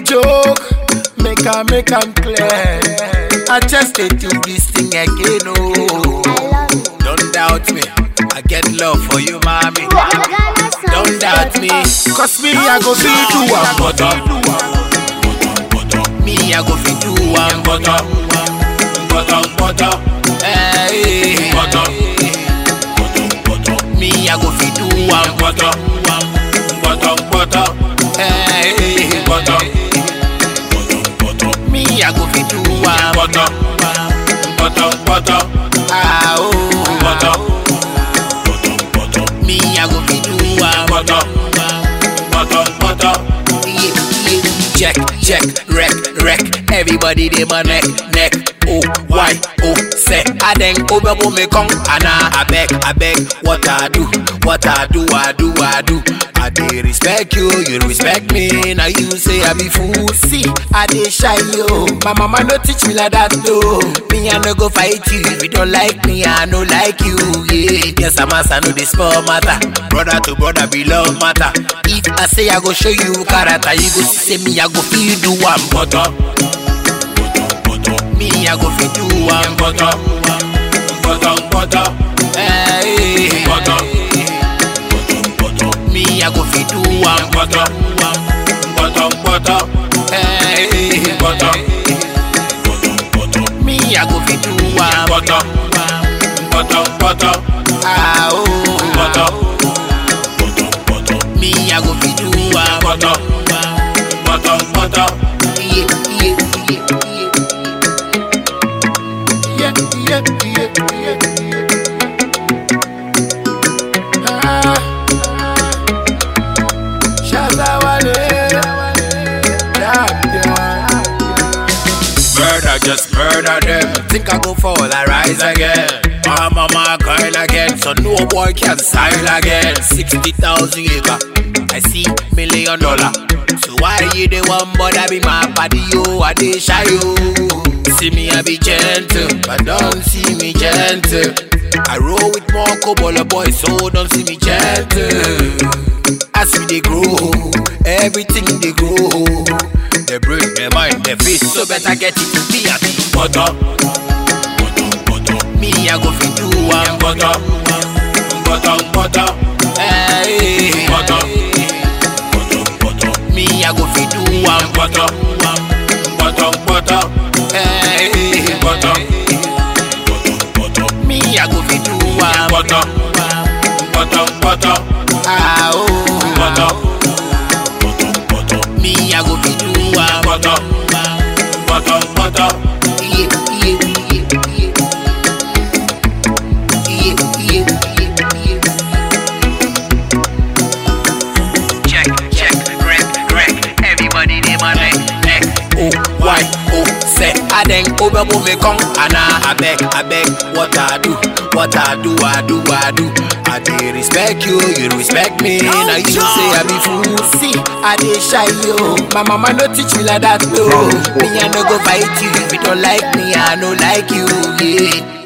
joke, make I make am clear. I just dey do this thing again, oh. Don't doubt me, I get love for you, mommy. Don't doubt me, cause me I go fit do one butter. Me I go fit do one butter, butter, butter. Hey, butter, Me I go fit do one butter, butter, butter. Hey, butter. Me I go fit do one butter, butter, butter. Ah oh, butter. Me I go fit do one butter, butter, butter. Yeah, yeah. Check, check, wreck, wreck. Everybody dey my neck, neck. Oh, why, oh, say. I then over me come, Anna. I beg, I beg. What I do, what I do, I do, I do. I dey respect you, you respect me. Now you say I be fool. See, I dey shy yo. My mama no teach me like that though. Me I no go fight you if you don't like me. I no like you. Yeah, yes I'm a no this small matter. Brother to brother be love matter. If I say I go show you character, you go see say me I go feel do one butter. Me I go feel do one butter, butter, butter. Hey, butter. Me I go feel do one butter, butter, butter. Hey, butter. Me I go feel do one butter, butter, butter. Ah oh, butter. Me I go feel do one butter, butter, butter. Yeah, yeah, yeah, yeah. Yeah, yeah, yeah, yeah. Ah, Shazawale. Yeah, yeah. Murder, just murder them. Think I go fall, I rise again. My mama crying again, so no boy can style again. 60,000 acre, I see million dollar. So why you the one bother be my body, yo? I dey shy, yo. See me, I be gentle, but don't see me gentle. I roll with more cobble boys, so don't see me gentle. As we dey grow, everything dey grow. They break their mind, their face, so better get it to be a big butter. Me, I go fit do one butter, butter, butter. Hey, butter. Me, I go fit do one butter, butter, butter. Hey, butter. Me, I go fit do one butter, butter, butter. Ah oh, butter. Me, I go fit do one butter, butter, butter. Yeah, yeah, yeah, yeah. Yeah, yeah, yeah, yeah. Check, check, wreck, wreck. Everybody dey my neck, neck. Oh, why, oh, say. I then over me come, Anna. I beg, I beg. What I do, what I do, I do, I do. I dey respect you, you respect me. Now you say I be fool. See, I dey shy yo. My mama no teach me like that though. Me I no go fight you if you don't like me. I no like you. Yeah.